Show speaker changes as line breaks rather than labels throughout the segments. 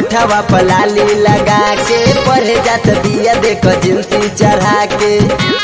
ओठवा पलाली लगा के पढ़े जात बिया देख जिंसी चढ़ा के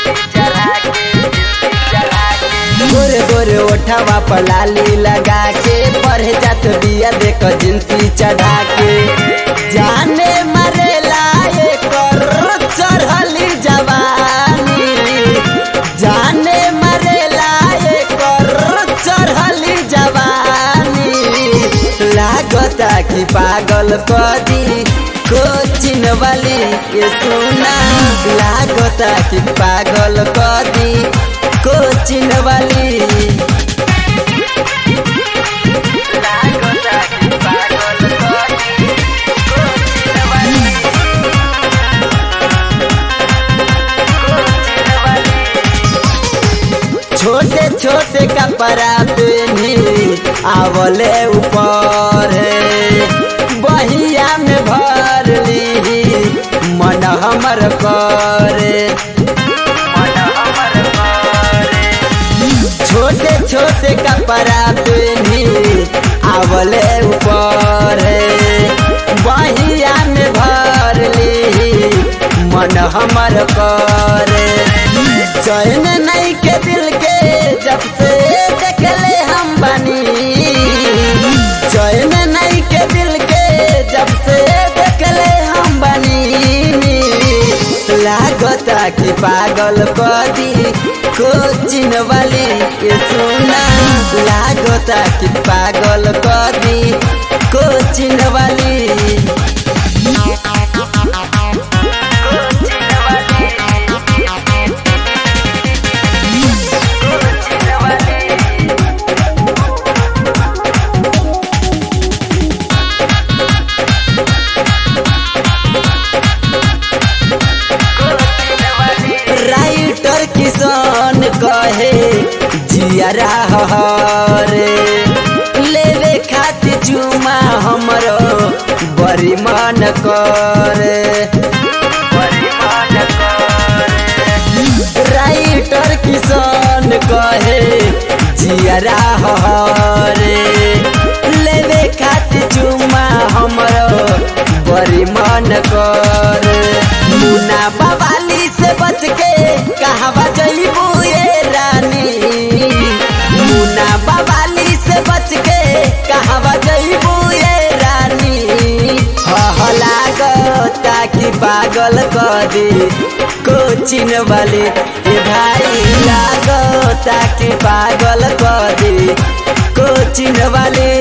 गोरे गोरे ओठवा पलाली लगा के पढ़े जात बिया देख जिंसी चढ़ा के जाने मरेला एकर चढ़ली जवानी जाने मरेला एकर चढ़ली जवानी लागता कि पागल कदी कोचिन वाली के सुना लागता कि पागल कदी कोचिन वाली लागता कि पागल कदी कोचिन वाली कोचिन वाली छोटे छोटे कपड़ा पहनी आवले ऊपर है बहिया में भर ली मन हमर करे छोटे छोटे कपड़ा पहनी आवले ऊपर है बहिया में भर ली मन हमर करे चैन नहीं के दिल के जब से देखले हम बनी चैन नहीं के दिल के जब से देखले हम बनी लागता कि पागल कदी कोचिन वाली के सुना लागता कि पागल कदी कोचिन वाली राइटर किसान कहे जियरा हरे लेवे खातिर चुमा हमरो बड़ी मन करे राइटर किसान कहे जियरा हरे लेवे खातिर चुमा हमरो बड़ी मन करे मुना बवाली से बच के कहवा जइबू ये रानी मुना बवाली से बच के कहवा जइबू ये रानी हह लागता कि पागल कदी कोचिन वाली ये भाई लागता कि पागल कदी कोचिन वाली